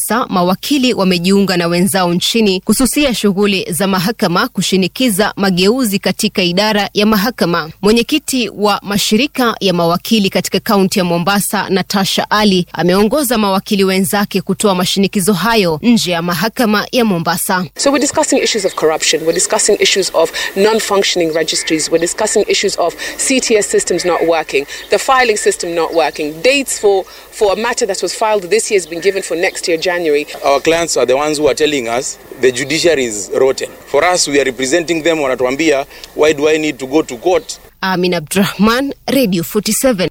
sasa mawakili wamejiunga na wenzao nchini kususia shughuli za mahakama kushinikiza mageuzi katika idara ya mahakama. Mwenyekiti wa mashirika ya mawakili katika kaunti ya Mombasa, Natasha Ali, ameongoza mawakili wenzake kutoa mashinikizo hayo nje ya mahakama ya Mombasa. So we're discussing issues of corruption, we're discussing issues of non-functioning registries, we're discussing issues of CTS systems not working, the filing system not working, dates for, for a matter that was filed this year has been given for next year, January. Our clients are the ones who are telling us the judiciary is rotten. For us, we are representing them, wanatuambia, why do I need to go to court? Amin Abdurahman, Radio 47.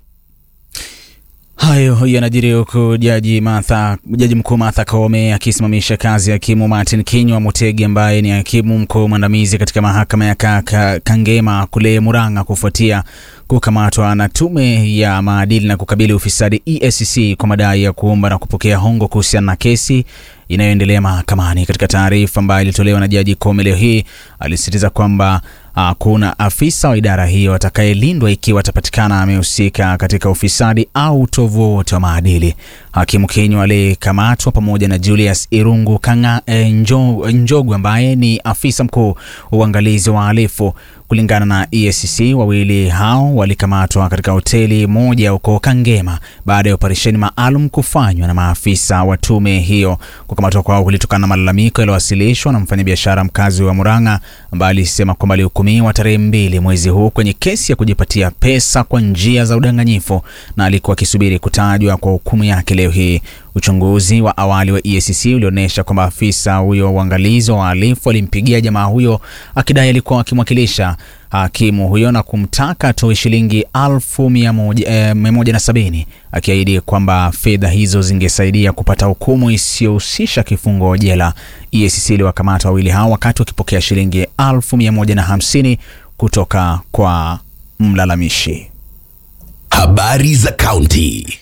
Hayo yanajiri huku jaji Martha, jaji mkuu Martha Koome akisimamisha kazi ya hakimu Martin Kinywa Mutegi ambaye ni hakimu mkuu mwandamizi katika mahakama ya Kaka, Kangema kule Murang'a kufuatia kukamatwa na tume ya maadili na kukabili ufisadi EACC kwa madai ya kuomba na kupokea hongo kuhusiana na kesi inayoendelea mahakamani. Katika taarifa ambayo ilitolewa na jaji Koome leo hii, alisisitiza kwamba hakuna afisa wa idara hiyo atakayelindwa ikiwa atapatikana amehusika katika ufisadi au utovu wowote wa maadili. Hakimu Kinywa aliyekamatwa pamoja na Julius Irungu Kanga, eh, Njo, Njogu ambaye ni afisa mkuu wa uangalizi wa uhalifu kulingana na EACC, wawili hao walikamatwa katika hoteli moja huko Kangema baada ya operesheni maalum kufanywa na maafisa wa tume hiyo. Kukamatwa kwao kulitokana na malalamiko yaliyowasilishwa na mfanyabiashara mkazi wa Murang'a ambaye alisema kwamba alihukumiwa tarehe mbili mwezi huu kwenye kesi ya kujipatia pesa kwa njia za udanganyifu na alikuwa akisubiri kutajwa kwa hukumu yake leo hii. Uchunguzi wa awali wa EACC ulionyesha kwamba afisa huyo wa uangalizi wa wahalifu alimpigia jamaa huyo akidai alikuwa akimwakilisha hakimu huyo na kumtaka atoe shilingi elfu mia moja, eh, mia moja na sabini akiahidi kwamba fedha hizo zingesaidia kupata hukumu isiyohusisha kifungo jela. EACC iliwakamata wawili hao wakati wakipokea shilingi elfu mia moja na hamsini kutoka kwa mlalamishi. Habari za kaunti.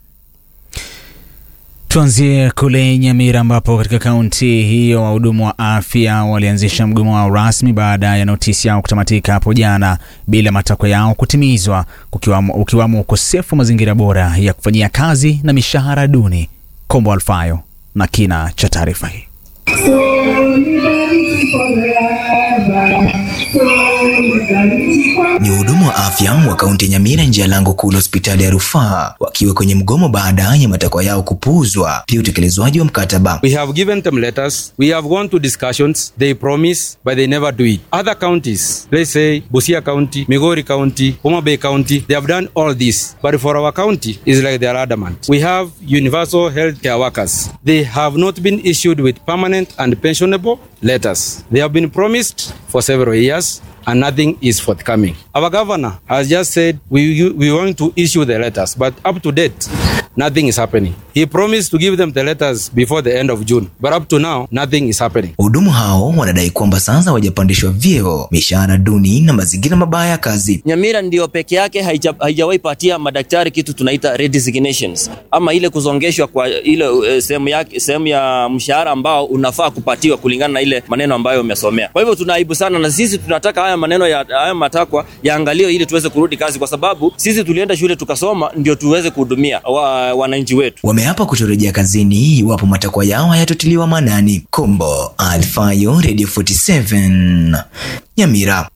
Tuanzie kule Nyamira ambapo katika kaunti hiyo wahudumu wa afya walianzisha mgomo wao rasmi baada ya notisi yao kutamatika hapo jana bila matakwa yao kutimizwa, kukiwamo, ukiwamo ukosefu wa mazingira bora ya kufanyia kazi na mishahara duni. Kombo Alfayo na kina cha taarifa hii. Ni wahudumu wa afya wa kaunti ya Nyamira nje ya lango kuu la hospitali ya rufaa wakiwa kwenye mgomo baada ya matakwa yao kupuuzwa, pia utekelezwaji wa mkataba. We have given them letters. We have gone to discussions. They promise, but they never do it. Other counties, let's say Busia County, Migori County, Homa Bay County, they have done all this. But for our county, it's like they are adamant. We have universal health care workers. They have not been issued with permanent and pensionable letters. They have been promised for several years and nothing is forthcoming. Our governor has just said we, we want to issue the letters, but up to date, nothing is happening. He promised to give them the letters before the end of June, but up to now, nothing is happening. Wahudumu hao wanadai kwamba sasa hawajapandishwa vyeo, mishahara duni na mazingira mabaya ya kazi. Nyamira ndio peke yake haija, haijawahi patia madaktari kitu tunaita redesignations ama ile kuzongeshwa kwa ile uh, sehemu ya, sehemu ya mshahara ambao unafaa kupatiwa kulingana na ile maneno ambayo umesomea. Kwa hivyo tunaibu sana, na sisi tunataka haya maneno ya haya matakwa yaangaliwe ili tuweze kurudi kazi, kwa sababu sisi tulienda shule tukasoma ndio tuweze kuhudumia wa, wananchi wetu. Wameapa kutorejea kazini iwapo matakwa yao hayatotiliwa maanani. Kombo Alfayo, Radio 47 Nyamira.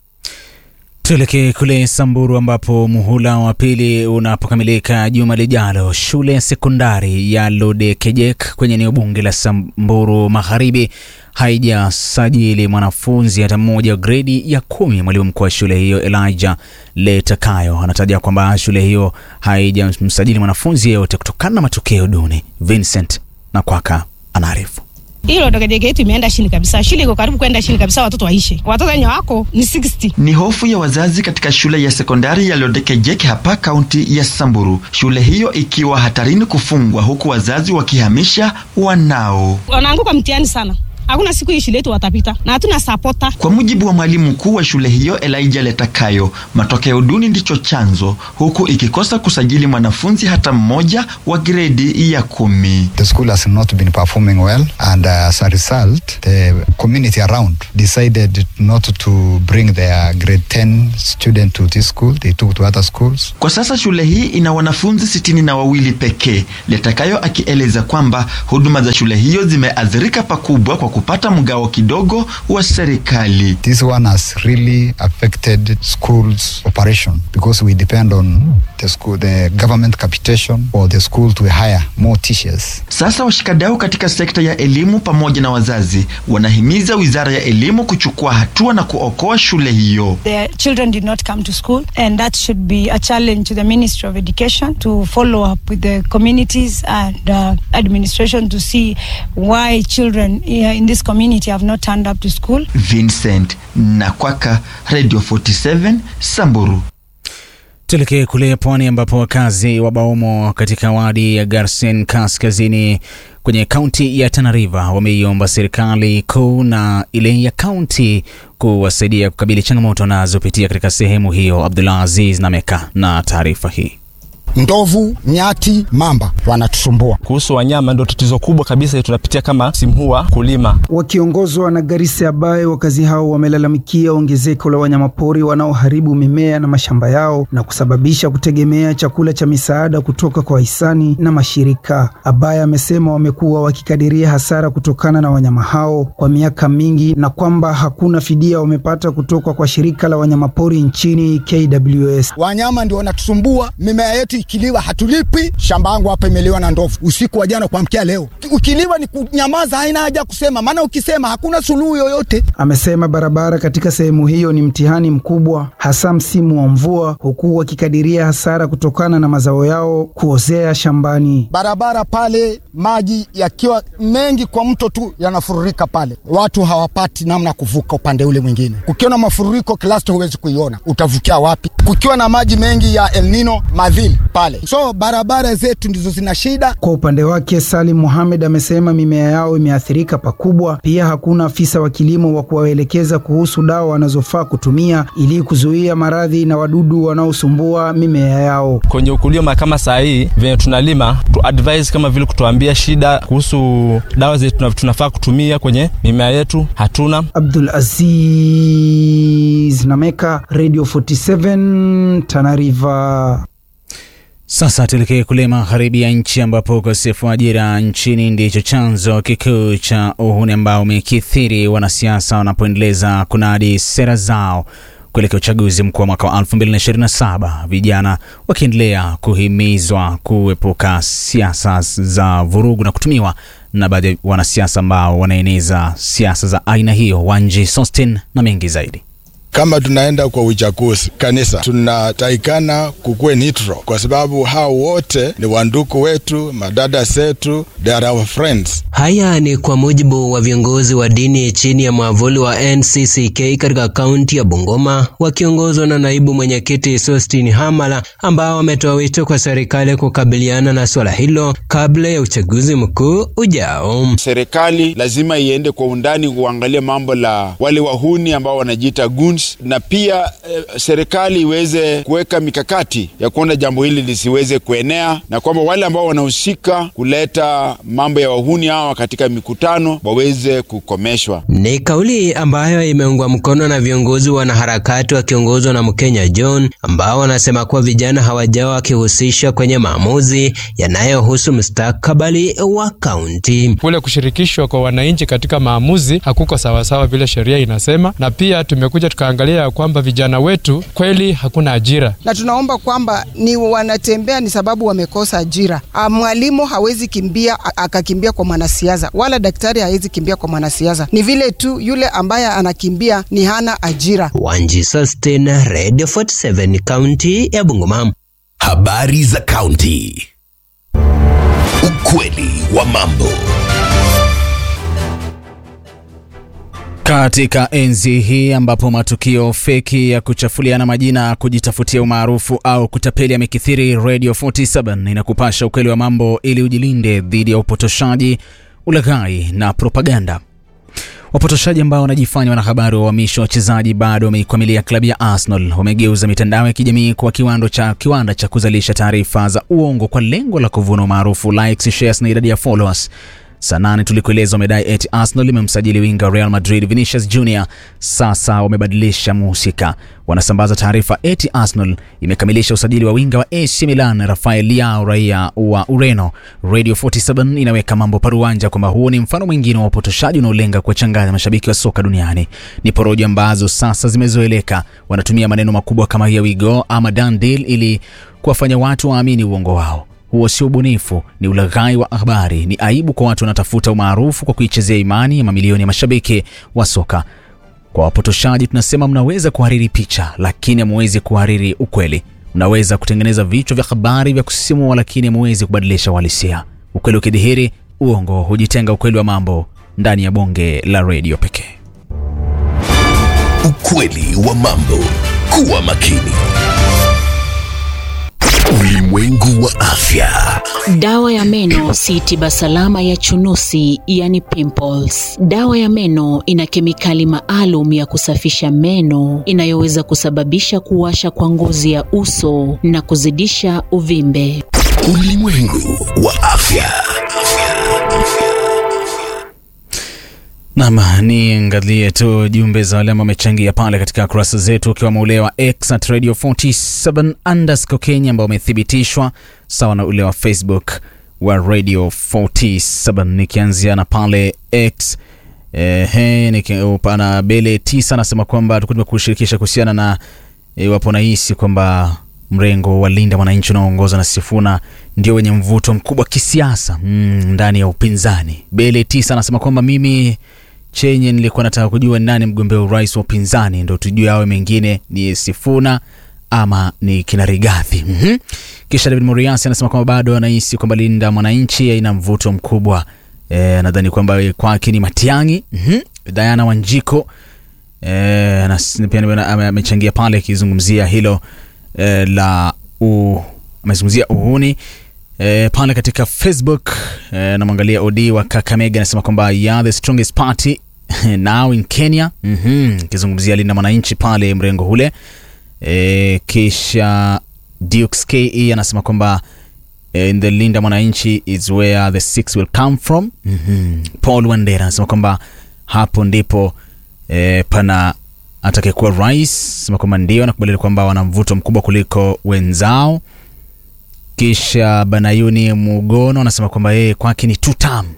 Tuelekee kule Samburu ambapo muhula wa pili unapokamilika juma lijalo, shule ya sekondari ya Lodekejek kwenye eneo bunge la Samburu Magharibi haijasajili mwanafunzi hata mmoja wa gredi ya kumi. Mwalimu mkuu wa shule hiyo Elijah Letakayo anataja kwamba shule hiyo haijamsajili mwanafunzi yeyote kutokana na matokeo duni. Vincent Nakwaka anaarifu. hilo dokejeke yetu imeenda chini kabisa, shule iko karibu kwenda chini kabisa, watoto waishi, watoto wenye wako ni 60. Ni hofu ya wazazi katika shule ya sekondari ya Lodekejeke hapa kaunti ya Samburu, shule hiyo ikiwa hatarini kufungwa, huku wazazi wakihamisha wanao. Wanaanguka mtihani sana hakuna siku hii shule yetu watapita na hatuna sapota. Kwa mujibu wa mwalimu mkuu wa shule hiyo Elijah Letakayo, matokeo duni ndicho chanzo, huku ikikosa kusajili mwanafunzi hata mmoja wa gredi ya kumi. The school has not been performing well and uh, as a result the community around decided not to bring their grade 10 student to this school. They took to other schools. Kwa sasa shule hii ina wanafunzi sitini na wawili pekee, Letakayo akieleza kwamba huduma za shule hiyo zimeathirika pakubwa kwa kupata mgao kidogo wa serikali. This one has really affected schools operation because we depend on the school, the government capitation for the school to hire more teachers. Sasa washikadau katika sekta ya elimu pamoja na wazazi wanahimiza wizara ya elimu kuchukua hatua na kuokoa shule hiyo. The children did not come to school and that should be a challenge to the Ministry of Education to follow up with the communities and uh, administration to see why children uh, in this community have not turned up to school. Vincent Nakwaka, Radio 47, Samburu. Tuelekee kule pwani ambapo wakazi wa Baomo katika wadi ya Garsen kaskazini kwenye kaunti ya Tana River wameiomba serikali kuu na ile ya kaunti kuwasaidia kukabili changamoto wanazopitia katika sehemu hiyo. Abdullah Aziz Nameka na taarifa hii. Ndovu, nyati, mamba wanatusumbua. Kuhusu wanyama, ndio tatizo kubwa kabisa tunapitia kama simhua kulima. Wakiongozwa na Garissa ambaye wakazi hao wamelalamikia ongezeko la wanyamapori wanaoharibu mimea na mashamba yao na kusababisha kutegemea chakula cha misaada kutoka kwa hisani na mashirika. Abaya amesema wamekuwa wakikadiria hasara kutokana na wanyama hao kwa miaka mingi na kwamba hakuna fidia wamepata kutoka kwa shirika la wanyamapori nchini KWS. Wanyama ndio wanatusumbua, mimea yetu ikiliwa hatulipi. Shamba yangu hapa imeliwa na ndovu usiku wa jana kuamkia leo. Ukiliwa ni kunyamaza, haina haja kusema, maana ukisema hakuna suluhu yoyote. Amesema barabara katika sehemu hiyo ni mtihani mkubwa, hasa msimu wa mvua, huku wakikadiria hasara kutokana na mazao yao kuozea shambani. Barabara pale, maji yakiwa mengi kwa mto tu yanafururika pale, watu hawapati namna ya kuvuka upande ule mwingine. Kukiwa na mafururiko, Kilasto huwezi kuiona, utavukia wapi? Kukiwa na maji mengi ya El Nino, madhili pale, so barabara zetu ndizo zina shida. Kwa upande wake Salim Mohamed amesema mimea yao imeathirika pakubwa. Pia hakuna afisa wa kilimo wa kuwaelekeza kuhusu dawa wanazofaa kutumia ili kuzuia maradhi na wadudu wanaosumbua mimea yao. Kwenye ukulima kama saa hii venye tunalima tu advise kama vile kutuambia shida kuhusu dawa zetu tunafaa kutumia kwenye mimea yetu hatuna. Abdul Aziz Nameka, Radio 47 Tana River. Sasa tuelekee kule magharibi ya nchi ambapo ukosefu wa ajira nchini ndicho chanzo kikuu cha uhuni ambao umekithiri, wanasiasa wanapoendeleza kunadi sera zao kuelekea uchaguzi mkuu wa mwaka wa 2027, vijana wakiendelea kuhimizwa kuepuka siasa za vurugu na kutumiwa na baadhi ya wanasiasa ambao wanaeneza siasa za aina hiyo. Wanji Sostin na mengi zaidi. Kama tunaenda kwa uchaguzi kanisa, tunataikana kukuwe neutral, kwa sababu hao wote ni wanduku wetu, madada zetu, they are our friends. Haya ni kwa mujibu wa viongozi wa dini chini ya mwavuli wa NCCK katika kaunti ya Bungoma, wakiongozwa na naibu mwenyekiti Sostin Hamala, ambao wametoa wito kwa serikali kukabiliana na swala hilo kabla ya uchaguzi mkuu ujao. Serikali lazima iende kwa undani kuangalia mambo la wale wahuni ambao wanajiita goons na pia eh, serikali iweze kuweka mikakati ya kuona jambo hili lisiweze kuenea, na kwamba wale ambao wanahusika kuleta mambo ya wahuni hawa katika mikutano waweze kukomeshwa. Ni kauli ambayo imeungwa mkono na viongozi wanaharakati wakiongozwa na Mkenya John, ambao wanasema kuwa vijana hawajawa wakihusishwa kwenye maamuzi yanayohusu mustakabali wa kaunti. Kule kushirikishwa kwa wananchi katika maamuzi hakuko sawasawa vile sheria inasema, na pia tumekuja tukaangalia ya kwamba vijana wetu kweli hakuna ajira, na tunaomba kwamba ni wanatembea ni sababu wamekosa ajira. Mwalimu hawezi kimbia akakimbia kwa mwanasiasa, wala daktari hawezi kimbia kwa mwanasiasa. Ni vile tu yule ambaye anakimbia ni hana ajira. Wanji Sustain, Radio 47, kaunti ya Bungoma. Habari za kaunti. Ukweli wa mambo. Katika enzi hii ambapo matukio feki ya kuchafuliana majina, kujitafutia umaarufu au kutapeli yamekithiri, Radio 47 inakupasha ukweli wa mambo ili ujilinde dhidi ya upotoshaji, ulaghai na propaganda. Wapotoshaji ambao wanajifanya wanahabari wa uhamisho wa wachezaji bado wameikwamilia klabu ya Arsenal. Wamegeuza mitandao ya kijamii kuwa kiwanda cha, kiwanda cha kuzalisha taarifa za uongo kwa lengo la kuvuna umaarufu, likes, shares na idadi ya followers. Saa nane tulikueleza wamedai eti Arsenal imemsajili winga Real Madrid Vinicius Junior. Sasa wamebadilisha muhusika, wanasambaza taarifa eti Arsenal imekamilisha usajili wa winga wa AC Milan Rafael Leao raia wa Ureno. Radio 47 inaweka mambo paruanja kwamba huo ni mfano mwingine wa upotoshaji unaolenga kuwachanganya mashabiki wa soka duniani. Ni porojo ambazo sasa zimezoeleka. Wanatumia maneno makubwa kama here we go ama done deal ili kuwafanya watu waamini uongo wao. Huo sio ubunifu, ni ulaghai wa habari. Ni aibu kwa watu wanatafuta umaarufu kwa kuichezea imani ya mamilioni ya mashabiki wa soka. Kwa wapotoshaji tunasema mnaweza kuhariri picha, lakini hamuwezi kuhariri ukweli. Mnaweza kutengeneza vichwa vya habari vya kusisimua, lakini hamuwezi kubadilisha uhalisia. Ukweli ukidhihiri, uongo hujitenga. Ukweli wa mambo ndani ya bonge la redio pekee. Ukweli wa mambo. Kuwa makini. Ulimwengu wa afya. Dawa ya meno si tiba salama ya chunusi, yani pimples. Dawa ya meno ina kemikali maalum ya kusafisha meno inayoweza kusababisha kuwasha kwa ngozi ya uso na kuzidisha uvimbe. Ulimwengu wa afya. Nam niangalie tu jumbe za wale ambao wamechangia pale katika kurasa zetu, ukiwemo ule wa X at radio 47 underscore Kenya ambao umethibitishwa sawa na ule wa Facebook wa radio 47. Nikianzia na pale X ehe, nikipana bele tisa anasema kwamba tulikuwa tumekushirikisha kuhusiana na iwapo nahisi kwamba mrengo wa Linda Mwananchi unaoongozwa na Sifuna ndio wenye mvuto mkubwa kisiasa mm, ndani ya upinzani. Bele tisa anasema kwamba mimi chenye nilikuwa nataka kujua nani mgombea urais wa upinzani, ndo tujue awe mengine ni Sifuna ama ni kina Rigathi. mm-hmm. Kisha David Moriasi anasema kwamba bado anahisi kwamba Linda Mwananchi haina mvuto mkubwa. E, nadhani kwamba kwake ni Matiang'i. mm-hmm. Diana Wanjiko e, pia amechangia pale akizungumzia hilo e, la u, amezungumzia uhuni e, pale katika Facebook e, namwangalia Odi wa Kakamega anasema kwamba yeah, the strongest party now in Kenya akizungumzia mm-hmm. Linda Mwananchi pale mrengo ule e, kisha Dukes KE anasema kwamba in the Linda Mwananchi is where the six will come from. mm-hmm. Paul Wandera anasema kwamba hapo ndipo e, pana atakayekuwa rais, sema kwamba ndio anakubaliana kwamba wana mvuto mkubwa kuliko wenzao. Kisha Banayuni Mugono anasema kwamba yeye kwake ni two term.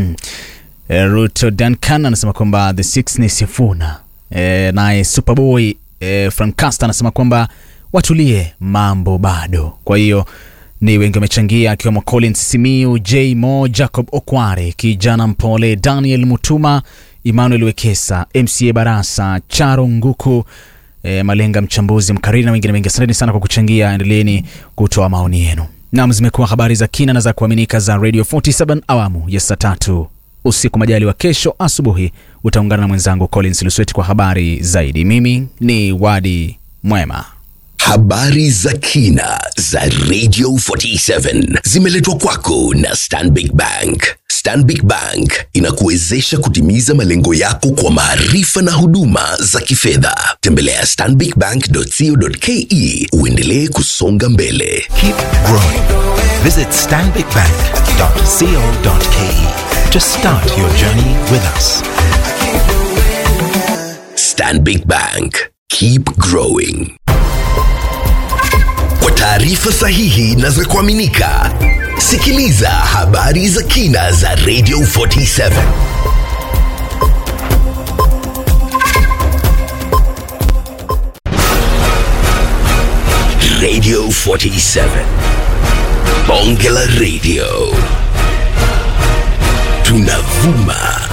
Ruto Duncan anasema kwamba the six ni Sifuna. E, naye Superboy e, Francasta anasema kwamba watulie, mambo bado. Kwa hiyo ni wengi wamechangia, akiwemo Collins Simiu, J Mo, Jacob Okware, kijana mpole, Daniel Mutuma, Emmanuel Wekesa, MCA Barasa, Charo Nguku, e, Malenga mchambuzi mkariri na wengine wengi. Asanteni sana kwa kuchangia, endeleeni kutoa maoni yenu. Nam, zimekuwa habari za kina na za kuaminika za Radio 47 awamu ya saa tatu usiku. Majali wa kesho asubuhi utaungana na mwenzangu Collins Lusweti kwa habari zaidi. Mimi ni Wadi Mwema. Habari za kina za Radio 47 zimeletwa kwako na Stanbic Bank. Stanbic Bank inakuwezesha kutimiza malengo yako kwa maarifa na huduma za kifedha. Tembelea stanbicbank.co.ke uendelee kusonga mbele. Keep growing. Visit stanbicbank.co.ke to start your journey with us. Stanbic Bank. Keep growing. Kwa taarifa sahihi na za kuaminika, sikiliza habari za kina za Radio 47. Radio 47. Bonge la Radio. Tunavuma